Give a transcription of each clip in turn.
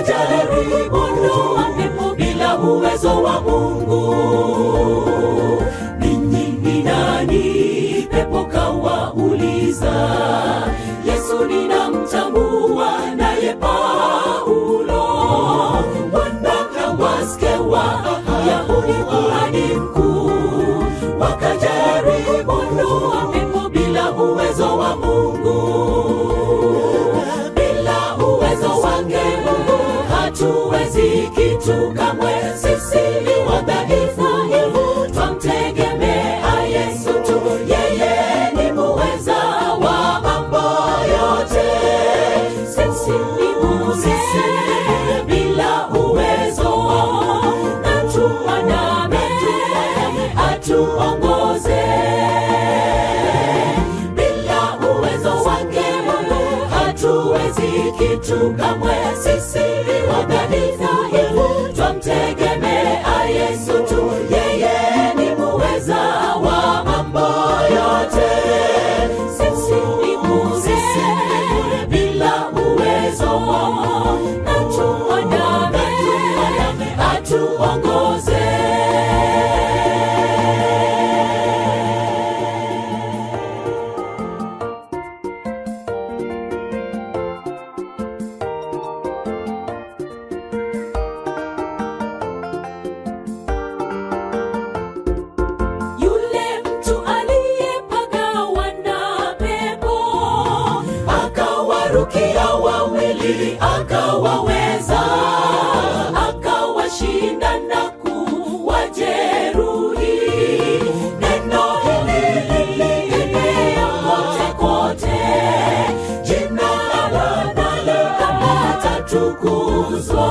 wakajaribu ondoa pepo bila uwezo wa Mungu. Ninyi ni nani? Pepo kawauliza. Yesu ninamtambua, naye Paulo wanakawaskewa Yahudi kuhani mkuu, wakajaribu ondoa pepo bila uwezo wa Mungu bila uwezo wake Mungu hatuwezi kitu kamwe. Sisi ni wadhaifu, twamtegemea Yesu tu, yeye ni muweza wa mambo yote. Sisi ni bure bila uwezo, na tuandame atuongoze bila uwezo wake Mungu hatuwezi kitu kamwe. Sisi ni wadhaifu, twamtegemea Yesu tu, yeye ni muweza wa mambo yote. Sisi ni bure bila uwezo, na tuandame atuongoze. Yule mtu aliyepagawa na pepo akawarukia wawili, akawaweza, akawashinda na kuwajeruhi. Neno hili lilienea kote kote, jina la Bwana litatukuzwa.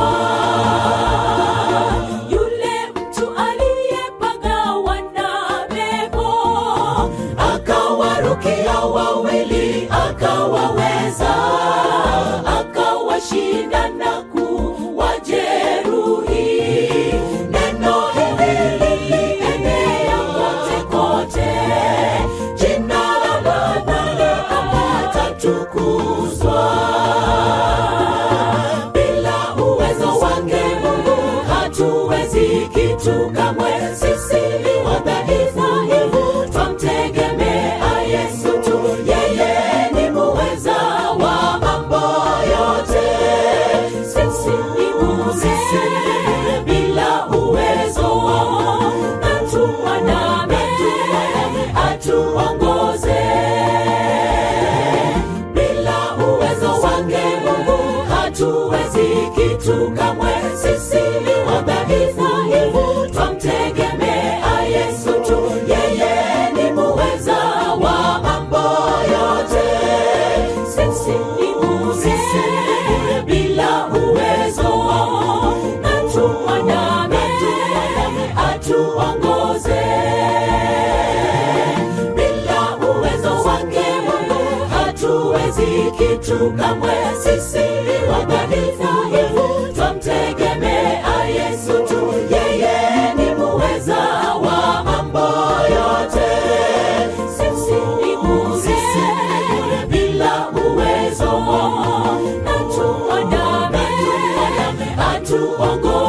Yule mtu aliyepagawa na pepo akawarukia wawili, akawaweza, akawashinda na kuwajeruhi. Neno hili lilienea kote kote, jina la Bwana litatukuzwa bila uwezo wake Mungu hatuwezi kitu kamwe. Sisi ni wadhaifu, twamtegemea Yesu tu, yeye ni muweza wa mambo yote. Sisi ni bure bila uwezo, na tuandame atuongoze bila uwezo wake Mungu hatuwezi kitu kamwe. Sisi ni wadhaifu, twamtegemea Yesu tu, yeye ni muweza wa mambo yote. Sisi ni bure bila uwezo, na tuandame atuongoze bila uwezo wake Mungu hatuwezi kitu kamwe. Sisi ni wadhaifu, twamtegemea Yesu tu, yeye ni muweza wa mambo yote. Sisi ni bure bila uwezo, na tuandame atuongoze